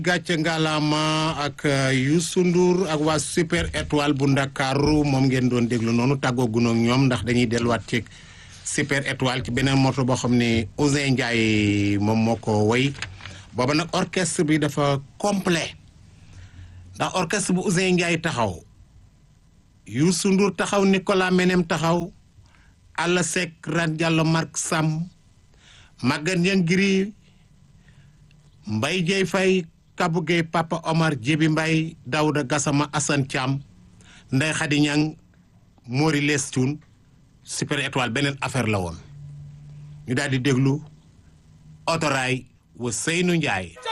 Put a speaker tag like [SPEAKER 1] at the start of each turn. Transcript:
[SPEAKER 1] gàcce ngalaama ak Youssou Ndour ak waa super étoile bu ndakaaru moom ngeen doon déglu noonu tàggoo gunoog ñoom ndax dañuy delluwaat ci super étoile ci beneen moto boo xam ne Ousseyn Ndiaye moom moo ko woy booba nag orchestre bi dafa complet ndax orchestre bu Ousseyn Ndiaye taxaw Youssou Ndour taxaw Nicolas Menem taxaw Alla Seck Ran Diallo Marc Sam Maguette Niangiri Mbaye Dieye Faye Kabou Gueye Papa Omar Djibi Mbaye Daouda Gassama Assane Thiam Ndeye Khady Niang Mori Les Thioune super étoile beneen affaire la woon ñu daal di déglu otoraay wa Seynou Ndiaye